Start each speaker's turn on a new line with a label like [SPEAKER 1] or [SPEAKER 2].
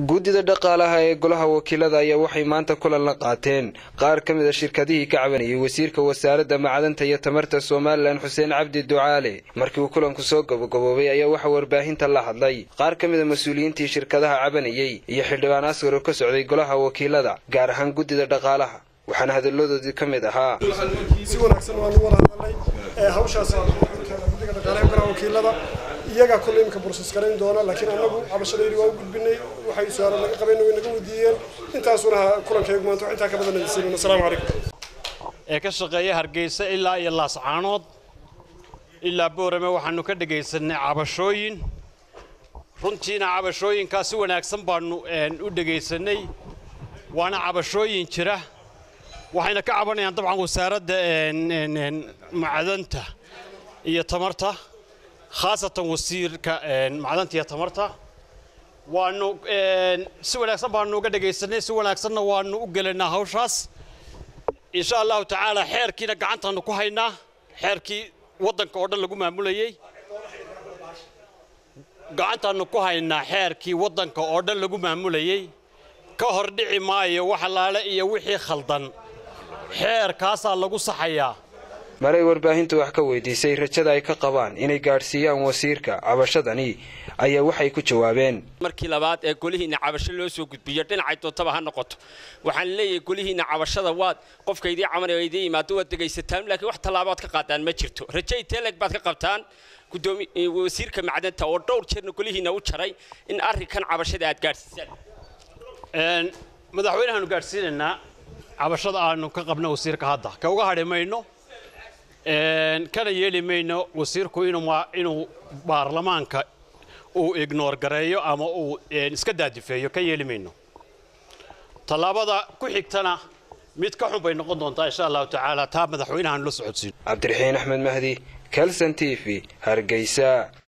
[SPEAKER 1] guddida dhaqaalaha ee golaha wakiilada ayaa waxay maanta kulan la qaateen qaar ka mid a shirkadihii ka cabanayay wasiirka wasaaradda macdanta iyo tamarta somalilan xuseen cabdi ducaale markii uu kulanku soo gabagaboobay ayaa waxaa warbaahinta la hadlay qaar ka mid a mas-uuliyiintii shirkadaha cabanayey iyo xildhibaan askar oo ka socday golaha wakiilada gaar ahaan guddida dhaqaalaha waxaana hadalladoodii ka mid ahaa
[SPEAKER 2] si wanaagsan waanu wada hadalnay hawshaas guddiga dhaqaalaha golaha wakiilada iyagaa kulle imika bursus garayn doona laakiin annagu cabashadaydi waa u gudbinay waxay su-aalo naga qabeen way naga weydiiyeen intaasuna kulankaygu maanta wax intaa ka badan nasiibin assalaamu calaykum
[SPEAKER 3] ee ka shaqeeya hargeysa ilaa iyo laascaanood ilaa boorame waxaanu ka dhegaysanay cabashooyin runtiina cabashooyinkaa si wanaagsan baanu u dhegaysanay waana cabashooyin jira waxayna ka cabanayaan dabcan wasaaradda macdanta iyo tamarta khaasatan wasiirka macdanta iyo tamarta waanu si wanaagsan baanu uga dhegaysanay si wanaagsanna waanu u gelaynaa hawshaas insha allahu tacaala xeerkiina gacantaanu ku haynaa xeerkii waddanka oo dhan lagu maamulayey gacantaanu ku haynaa xeerkii waddanka oo dhan lagu maamulayey ka hor dhici maayo wax allaale iyo wixii khaldan xeerkaasaa lagu saxayaa
[SPEAKER 1] maray warbaahintu wax ka weydiisay rajada ay ka qabaan inay gaadhsiiyaan wasiirka cabashadani ayaa waxay ku jawaabeen
[SPEAKER 4] markii labaad ee golihiinna cabasho loo soo gudbiyo dhinacay doontaba ha noqoto waxaan leeyahay golihiinna cabashada waad qofka idii cabanaya idii yimaado waad degaysataan laakiin wax tallaabaad ka qaadaan ma jirto raje teleg baad ka qabtaan wasiirka macdanta oo dhowr jeerna golihiinna u jaray in arrinkan cabashada aad gaadhsiisaan
[SPEAKER 3] madaxweynehaanu gaadhsiinaynaa cabashada aanu ka qabno wasiirka hadda ka uga hadhi mayno kana yeeli mayno wasiirku inuu baarlamaanka uu ignoor gareeyo ama uu iska daadifeeyo ka yeeli mayno tallaabada ku xigtana mid ka xun bay noqon doontaa insha allahu tacaala taa madaxweynahaanu la socodsiin
[SPEAKER 1] cabdiraxiin axmed mahdi kelson t v hargeysa